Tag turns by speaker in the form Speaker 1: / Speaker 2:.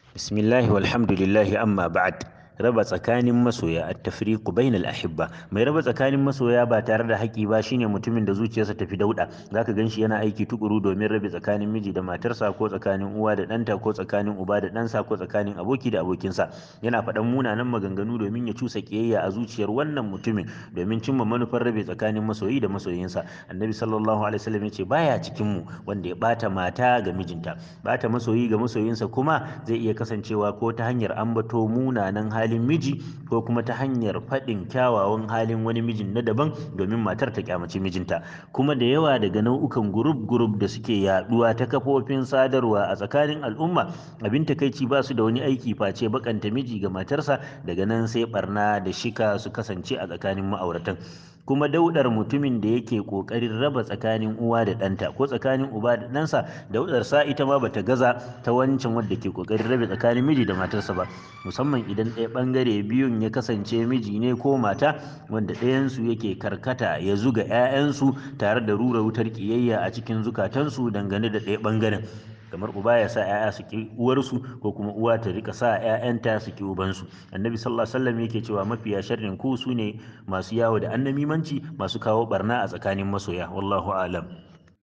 Speaker 1: Bismillahi walhamdulillahi amma ba'ad raba tsakanin masoya at-tafriqu bainal ahibba mai raba tsakanin masoya ba tare da haƙi ba shine mutumin da zuciyarsa tafi dauda zaka ganshi yana aiki tukuru domin rabe tsakanin miji da matarsa ko tsakanin uwa da ɗanta ko tsakanin uba da ɗansa ko tsakanin aboki da abokinsa yana faɗan munanan maganganu domin ya cusa kiyayya a zuciyar wannan mutumin domin cimma manufar rabe tsakanin masoyi da masoyinsa annabi sallallahu alaihi wasallam ya ce baya cikin mu wanda ya bata mata ga mijinta bata masoyi ga masoyinsa kuma zai iya kasancewa ko ta hanyar ambato munanan halin miji ko kuma ta hanyar faɗin kyawawan halin wani mijin na daban domin matar ta kyamaci mijinta kuma da yawa daga nau'ukan gurub gurub da suke yaduwa ta kafofin sadarwa a tsakanin al'umma abin takaici ba su da wani aiki face bakanta miji ga matarsa daga nan sai barna da shika su kasance a tsakanin ma'auratan kuma daudar mutumin da yake kokarin raba tsakanin uwa da ɗanta ko tsakanin uba da ɗansa daudar sa ita ma bata gaza ta wancan wanda ke kokarin rabe tsakanin miji da matarsa ba musamman idan ɗaya ɓangare biyun ya kasance miji ne ko mata wanda ɗayansu yake karkata ya zuga 'ya'yansu tare da rura wutar ƙiyayya a cikin zukatansu dangane da ɗaya ɓangaren kamar uba ya sa 'ya'ya su ki uwarsu ko kuma uwa ta rika sa 'ya'yanta su ki ubansu annabi sallallahu alaihi wasallam yake cewa mafiya sharrin ku su ne masu yawo da annamimanci masu kawo barna a tsakanin masoya wallahu alam